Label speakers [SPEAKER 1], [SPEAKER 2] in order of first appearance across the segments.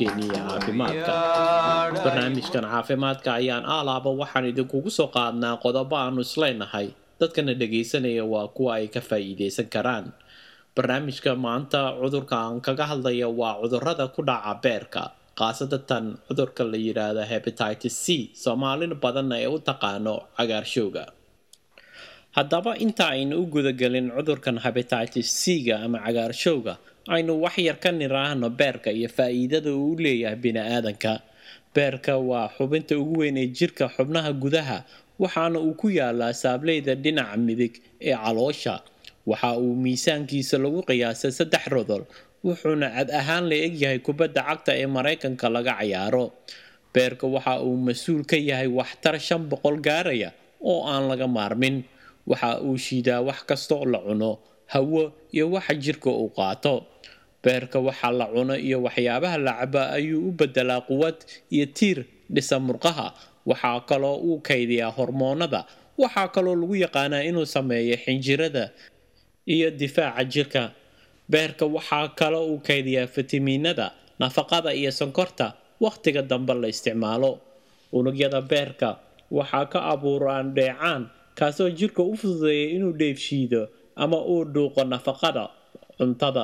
[SPEAKER 1] barnaamijkeenii caafimaadka barnaamijkan caafimaadka ayaan aalaaba waxaan idinkugu soo qaadnaa qodobo aanu isleenahay dadkana dhagaysanaya waa kuwa ay ka faa'iideysan karaan barnaamijka maanta cudurka aan kaga hadlaya waa cudurada ku dhaca beerka khaasatan cudurka la yidhaahdo hebatitis c soomaalin badanna ee u taqaano cagaarshowga haddaba inta aynu u gudagelin cudurkan hebatitis c-ga ama cagaarshowga aynu wax yar ka niraahno beerka iyo faa'iidada uu leeyahay bini-aadanka beerka waa xubinta ugu weyn ee jirka xubnaha gudaha waxaana uu ku yaalaa saableyda dhinaca midig ee caloosha waxa uu miisaankiisa lagu qiyaasay saddex rodol wuxuuna cad ahaan la egyahay kubadda cagta ee maraykanka laga cayaaro beerka waxa uu mas-uul ka yahay waxtar shan boqol gaaraya oo aan laga maarmin waxa uu shiidaa wax kastoo la cuno hawo iyo waxa jirka uu qaato beerka waxa la cuno iyo waxyaabaha la caba ayuu u bedelaa quwad iyo tiir dhisa murqaha waxaa kaloo uu kaydiyaa hormoonada waxaa kaloo lagu yaqaanaa inuu sameeyo xinjirada iyo difaaca jirka beerka waxaa kaloo uu kaydiyaa fitamiinada nafaqada iyo sonkorta wakhtiga dambe la isticmaalo unugyada beerka waxaa ka abuuraan dheecaan kaasoo jirka u fududeeya inuu dheefshiido ama uu dhuuqo nafaqada cuntada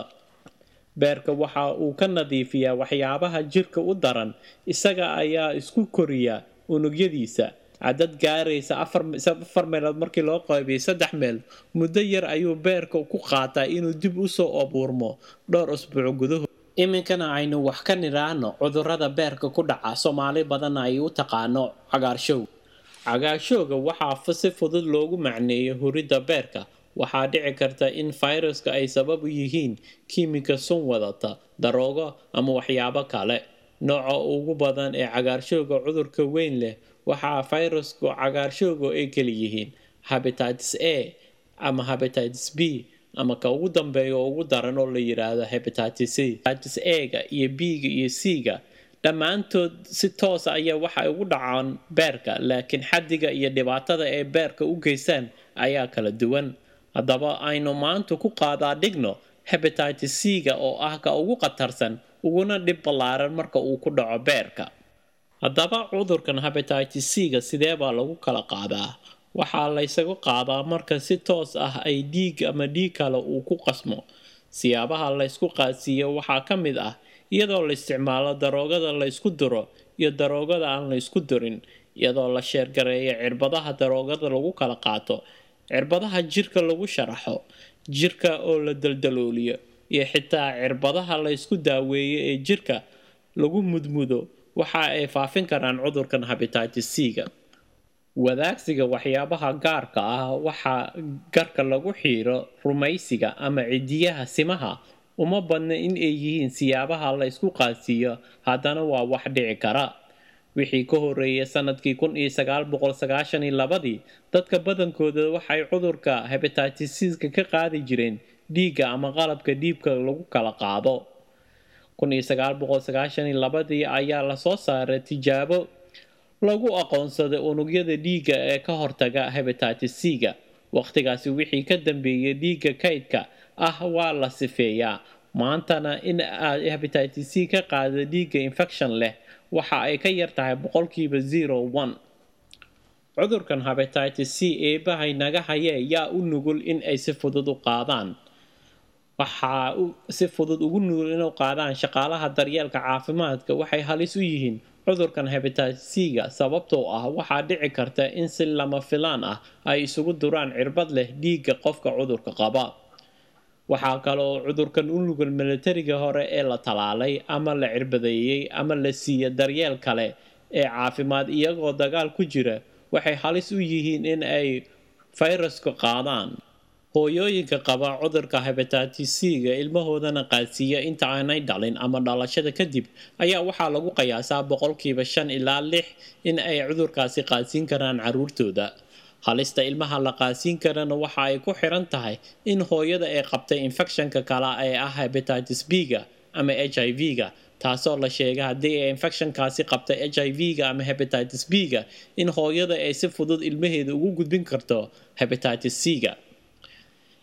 [SPEAKER 1] beerka waxa uu ka nadiifiyaa waxyaabaha jirka u daran isaga ayaa isku koriya unugyadiisa cadad gaaraysa afar meelood markii loo qaybiyay saddex meel muddo yar ayuu beerka ku qaataa inuu dib usoo abuurmo dhowr usbuuc gudahood iminkana aynu wax ka nidhaahno cudurada beerka ku dhaca soomaali badanna ay u taqaano cagaarshow cagaarshowga waxaa si fudud loogu macneeyo huridda beerka waxaa dhici karta in fayraska ay sabab u yihiin kiimika sun wadata daroogo ama waxyaabo kale nooca ugu badan ee cagaarshowga cudurka weyn leh waxaa fayraska cagaarshowga ay kala yihiin hebatitis a ama hebatitis b ama ka ugu dambeeya oo ugu daran oo la yidhaahdo hebatitis c hepatitis a-ga iyo b-ga iyo c-ga dhammaantood si toosa ayaa waxay ugu dhacaan beerka laakiin xaddiga iyo dhibaatada ay beerka u geystaan ayaa kala duwan haddaba aynu maanta ku qaadaa dhigno hebatitis c-ga oo ah ka ugu khatarsan uguna dhib ballaaran marka uu ku dhaco beerka haddaba cudurkan hebatitis c-ga sidee baa lagu kala qaadaa waxaa laysagu qaadaa marka si toos ah ay dhiig ama dhiig kale uu ku qasmo siyaabaha laysku qaadsiiyo waxaa ka mid ah iyadoo la isticmaalo daroogada laysku duro iyo daroogada aan laysku durin iyadoo la sheergareeyo cirbadaha daroogada lagu kala qaato cirbadaha jirka lagu sharaxo jirka oo la daldalooliyo iyo xitaa cirbadaha laysku daaweeyo ee jirka lagu mudmudo waxa ay faafin karaan cudurkan hebatitis c-ga wadaagsiga waxyaabaha gaarka ah waxaa garka lagu xiiro rumaysiga ama cidiyaha simaha uma badna in ay yihiin siyaabaha la ysku qaadsiiyo haddana waa wax dhici kara wixii ka horeeyay sanadkii kun iyo sagaal boqol sagaashan iyo labadii dadka badankooda waxay cudurka hebatitis-ka ka qaadi jireen dhiigga ama qalabka dhiibka lagu kala qaado kun iyo sagaal boqol sagaashan iyo labadii ayaa lasoo saaray tijaabo lagu aqoonsaday unugyada dhiigga ee ka hortaga hebatitis c-ga wakhtigaasi wixii ka dambeeyay dhiigga kaydka ah waa la sifeeyaa maantana in aad hebatitis c ka qaada dhiigga infection leh waxa ay ka yar tahay boqolkiiba zero one cudurkan hebatitis c eebahay naga hayee yaa u nugul in ay si fudud u qaadaan waxaa si fudud ugu nugul inuu qaadaan shaqaalaha daryeelka caafimaadka waxay halis u yihiin cudurkan hebatitis c-ga sababtoo ah waxaa dhici karta in si lama filaan ah ay isugu duraan cirbad leh dhiigga qofka cudurka qaba waxaa kaloo cudurkan u nugul milatariga hore ee la talaalay ama la cirbadeeyey ama la siiya daryeel kale ee caafimaad iyagoo dagaal ku jira waxay halis u yihiin in ay fayraska qaadaan hooyooyinka qaba cudurka hebatitis c-ga ilmahoodana qaadsiiya inta aanay dhalin ama dhalashada kadib ayaa waxaa lagu qiyaasaa boqolkiiba shan ilaa lix in ay cudurkaasi qaadsiin karaan caruurtooda halista ilmaha la qaadsiin karana waxa ay ku xiran tahay in hooyada ay qabtay infekshanka kale ee ah hebatitis b-ga ama h i v-ga taasoo la sheegay haddii ay infekshankaasi qabtay h i v-ga ama hebatitis b-ga in hooyada ay si fudud ilmaheeda ugu gudbin karto hebatitis c-ga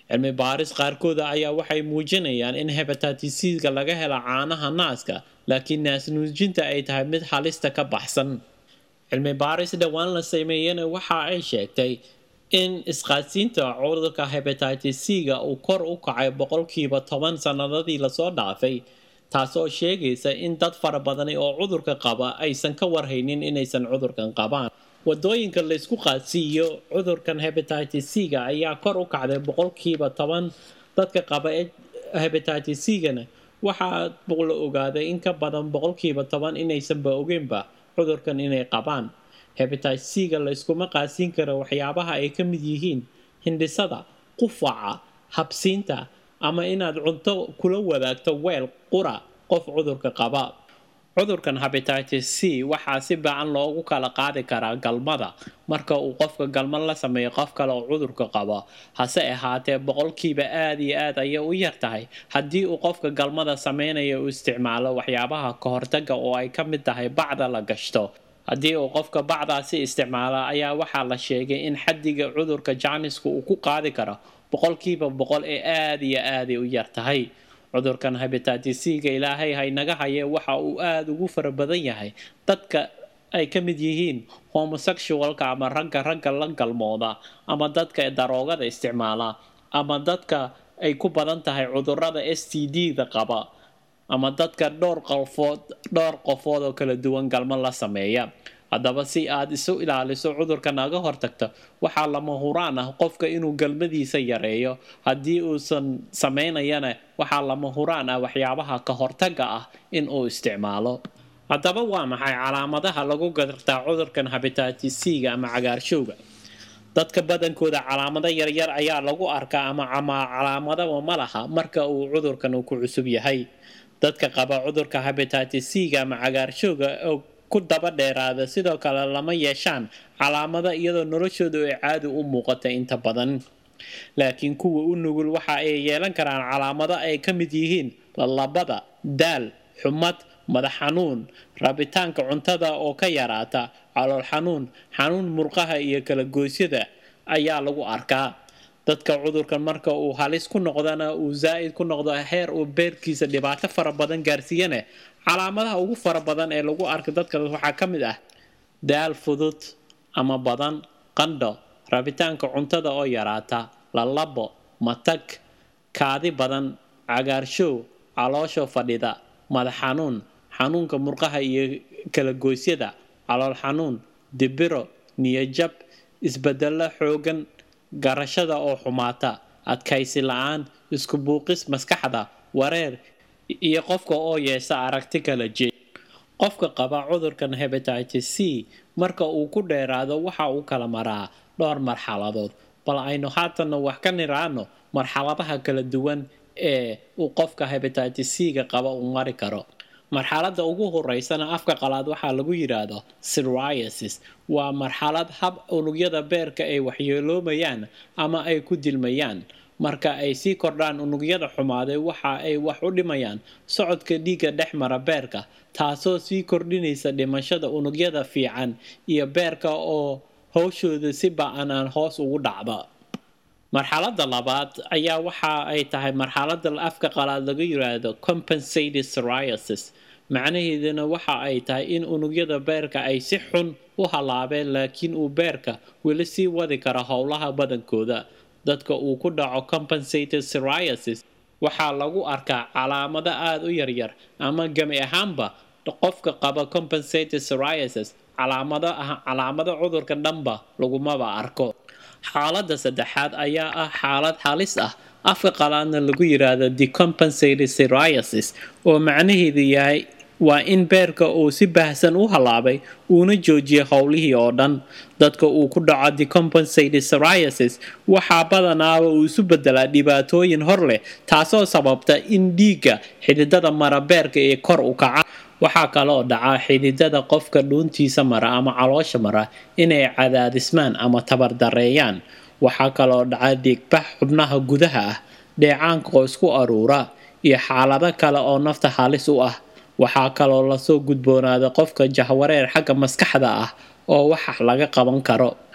[SPEAKER 1] cilmi baaris qaarkooda ayaa waxay muujinayaan in hebatatisga laga helo caanaha naaska laakiin naasnuujinta ay tahay mid halista ka baxsan cilmi baaris dhowaan la sameeyena waxa ay sheegtay in isqaadsiinta cudurka hebatitis-ga uu kor u kacay boqolkiiba toban sanadadii lasoo dhaafay taasoo sheegaysa in dad fara badani oo cudurka qaba aysan ka warhaynin inaysan cudurkan qabaan wadooyinka laysku qaadsiiyo cudurkan hebatitis-ga ayaa kor u kacday boqolkiiba toban dadka qaba hebatitis-gana waxaa la ogaaday in ka badan boqolkiiba toban inaysanba ogeynba cudurkan inay qabaan hebatitis-ga layskuma qaadsiin karo waxyaabaha ay ka mid yihiin hindhisada qufaca habsiinta ama inaad cunto kula wadaagto weel qura qof cudurka qaba cudurkan hebatitis c waxaa si baacan loogu kala qaadi karaa galmada marka uu qofka galmad la sameeyo qof kale oo cudurka qaba hase ahaatee boqolkiiba aada iyo aad ayay u yar tahay haddii uu qofka galmada sameynaya uu isticmaalo waxyaabaha kahortaga oo ay ka mid tahay bacda la gashto haddii uu qofka bacdaasi isticmaala ayaa waxaa la sheegay in xaddiga cudurka jaaniska uu ku qaadi karo boqolkiiba boqol ee aada iyo aaday u yar tahay cudurkan hebatitis-ga ilaahay haynaga haye waxa uu aada ugu fara badan yahay dadka ay ka mid yihiin homosexualka ama ragga ragga la galmooda ama dadka daroogada isticmaala ama dadka ay ku badan tahay cudurada s t d-da qaba ama dadka dhowr qofood dhowr qofood oo kala duwan galmo la sameeya haddaba si aad isu ilaaliso cudurka naga hortagto waxaa lama huraan ah qofka inuu galmadiisa yareeyo haddii uusan sameynayana waxaa lama huraan ah waxyaabaha ka hortaga ah in uu isticmaalo haddaba waa maxay calaamadaha lagu gartaa cudurkan hebatitis-ga ama cagaarshowga dadka badankooda calaamado yaryar ayaa lagu arkaa ama calaamadaba ma laha marka uu cudurkan uu ku cusub yahay dadka qaba cudurka hebatitis-ga ama cagaarshowga oo ku daba dheeraada sidoo kale lama yeeshaan calaamado iyadoo noloshoodu ay caadi u muuqata inta badan laakiin kuwa u nugul waxa ay yeelan karaan calaamado ay ka mid yihiin lalabada daal xumad madax xanuun rabitaanka cuntada oo ka yaraata calool xanuun xanuun murqaha iyo kala goosyada ayaa lagu arkaa dadka cudurkan marka uu halis ku noqdana uu zaa'id ku noqdo heer uu beerkiisa dhibaato fara badan gaarsiiyane calaamadaha ugu fara badan ee lagu arka dadka waxaa ka mid ah daal fudud ama badan qandho rabitaanka cuntada oo yaraata lalabo matag kaadi badan cagaarshow caloosho fadhida madax xanuun xanuunka murqaha iyo kala goosyada calool xanuun dibiro niyajab isbedelo xoogan garashada oo xumaata adkaysi la-aan isku buuqis maskaxda wareer iyo qofka oo yeesha aragti kala jeed qofka qaba cudurkan hebatitis c marka uu ku dheeraado waxa uu kala maraa dhowr marxaladood bal aynu haatanna wax ka niraano marxaladaha kala duwan ee uu qofka hebatitis c-ga qaba uu mari karo marxaladda ugu horeysana afka qalaad waxaa lagu yidhaahdo siriasis waa marxalad hab unugyada beerka ay waxyeeloomayaan ama ay ku dilmayaan marka ay sii kordhaan unugyada xumaaday waxa ay wax u dhimayaan socodka dhiigga dhex mara beerka taasoo sii kordhinaysa dhimashada unugyada fiican iyo beerka oo howshooda si ba-anaan hoos ugu dhacda marxaladda labaad ayaa waxa ay tahay marxaladda afka qalaad laga yiraahdo compensated psoriasis macnaheeduna waxa ay tahay in unugyada beerka ay si xun u halaabeen laakiin uu beerka weli sii wadi karo howlaha badankooda dadka uu ku dhaco compensated psoriasis waxaa lagu arkaa calaamado aada u yaryar ama gami ahaanba qofka qaba compensated psoriasis calaamado ah calaamado cudurka dhanba lagumaba arko xaaladda saddexaad ayaa ah xaalad halis ah afka qalaadna lagu yiraahdo decompensated psoriasis oo macnaheedu yahay waa in beerka uu si baahsan u halaabay uuna joojiya howlihii oo dhan dadka uu ku dhaco decompensated psoriasis waxaa badanaaba uu isu bedelaa dhibaatooyin hor leh taasoo sababta in dhiigga xididada mara beerka ee kor u kaca waxaa kaloo dhaca xididada qofka dhuuntiisa mara ama caloosha mara inay cadaadismaan ama tabardareeyaan waxaa kaloo dhaca dhiigbax xubnaha gudaha ah dheecaanka oo isku aruura iyo xaalado kale oo nafta halis u ah waxaa kaloo lasoo gudboonaada qofka jahwareer xagga maskaxda ah oo wax laga qaban karo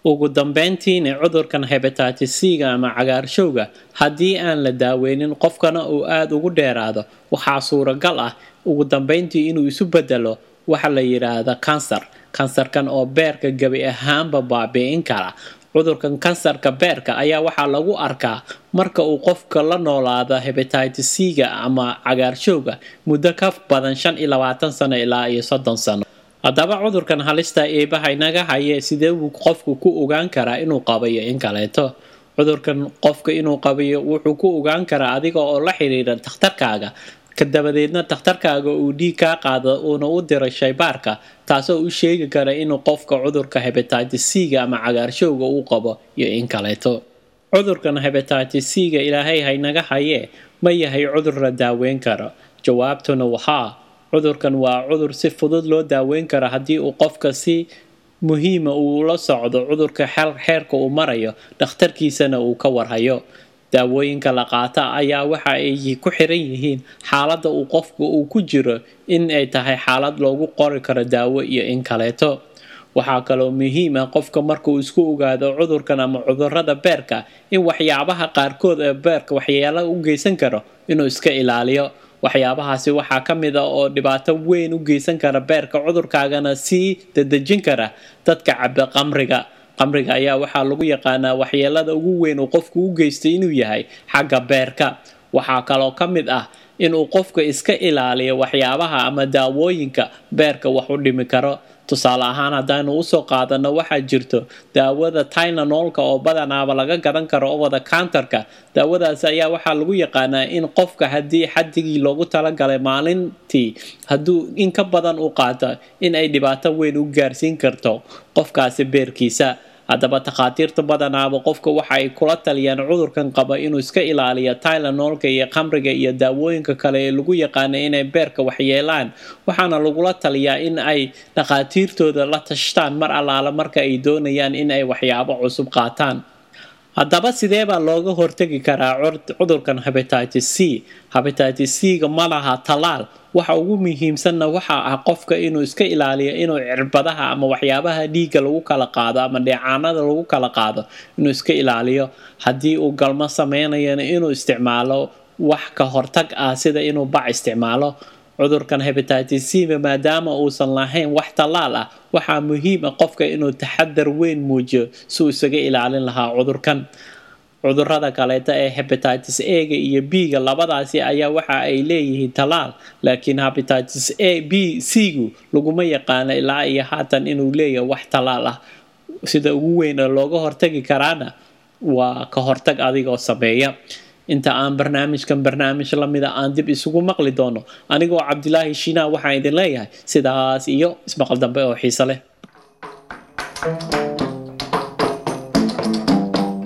[SPEAKER 1] ugu dambeyntiina cudurkan hebatitis c-ga ama cagaarshowga haddii aan la daaweynin qofkana uu aada ugu dheeraado waxaa suuragal ah ugu dambeyntii inuu isu bedelo waxa la yidhaahda kansar kansarkan oo beerka gebi ahaanba baabi'in kara cudurkan kansarka beerka ayaa waxaa lagu arkaa marka uu qofka la noolaado hebatitis c-ga ama cagaarshowga muddo ka badan shan iyo labaatan sano ilaa iyo soddon sano haddaba cudurkan halista eebaha inaga haye sidee buu qofku ku ogaan karaa inuu qabayo in kaleeto cudurkan qofka inuu qabayo wuxuu ku ogaan karaa adiga oo la xiriira takhtarkaaga kadabadeedna takhtarkaaga uu dhiig kaa qaado uuna u diro shaybaarka taasoo u sheegi kara inuu qofka cudurka hebatitis c-ga ama cagaarshowga uu qabo iyo in kaleeto cudurkan hebatitis c-ga ilaahay haynaga hayee ma yahay cudur la daaweyn karo jawaabtuna waxaa cudurkan waa cudur si fudud loo daaweyn karo haddii uu qofka si muhiima uu la socdo cudurka xeerka uu marayo dhakhtarkiisana uu ka warhayo daawooyinka la qaata ayaa waxa ay ku xiran yihiin xaaladda uu qofku uu ku jiro in ay tahay xaalad loogu qori karo daawo iyo in kaleeto waxaa kaloo muhiim ah qofka markauu isku ogaado cudurkan ama cudurada beerka in waxyaabaha qaarkood ee beerka waxyaala u geysan karo inuu iska ilaaliyo waxyaabahaasi waxaa ka mid ah oo dhibaato weyn u geysan kara beerka cudurkaagana sii dadejin kara dadka caba qamriga qamriga ayaa waxaa lagu yaqaanaa waxyeelada ugu weyn uu qofku u geystay inuu yahay xagga beerka waxaa kaloo ka mid ah inuu qofka iska ilaaliyo waxyaabaha ama daawooyinka beerka wax u dhimi karo tusaale ahaan haddaynu usoo qaadano waxaa jirto daawada tylanolka oo badanaaba laga gadan karo owada counterka daawadaas ayaa waxaa lagu yaqaanaa in qofka haddii xadigii loogu talagalay maalintii hadduu in ka badan u qaato in ay dhibaato weyn u gaarsiin karto qofkaasi beerkiisa haddaba takhaatiirta badanaaba qofka waxa ay kula taliyaan cudurkan qaba inuu iska ilaaliyo tylanolka iyo khamriga iyo daawooyinka kale ee lagu yaqaana inay beerka waxyeelaan waxaana lagula taliyaa in ay dhakhaatiirtooda la tashtaan mar allaala marka ay doonayaan in ay waxyaabo cusub qaataan haddaba sidee baa looga hortegi karaa cudurkan hebatitis c hebatitis c-ga ma laha talaal waxa ugu muhiimsanna waxa ah qofka inuu iska ilaaliyo inuu cirbadaha ama waxyaabaha dhiigga lagu kala qaado ama dheecaanada lagu kala qaado inuu iska ilaaliyo haddii uu galmo sameynayana inuu isticmaalo wax ka hortag ah sida inuu bac isticmaalo cudurkan hebatitis c-ga maadaama uusan lahayn wax tallaal ah waxaa muhiim ah qofka inuu taxadar weyn muujiyo si uu isaga ilaalin lahaa cudurkan cudurada kaleeta ee hebatitis a-ga iyo b-ga labadaasi ayaa waxa ay leeyihiin tallaal laakiin hebatitis a b c-gu laguma yaqaano ilaa iyo haatan inuu leeyahay wax tallaal ah sida ugu weyn ee looga hortagi karaana waa ka hortag adigoo sameeya inta aan barnaamijkan barnaamij lamida aan dib isugu maqli doono anigoo cabdilaahi shiinaa waxaan idin leeyahay sidaas iyo ismaqal dambe oo xiise leh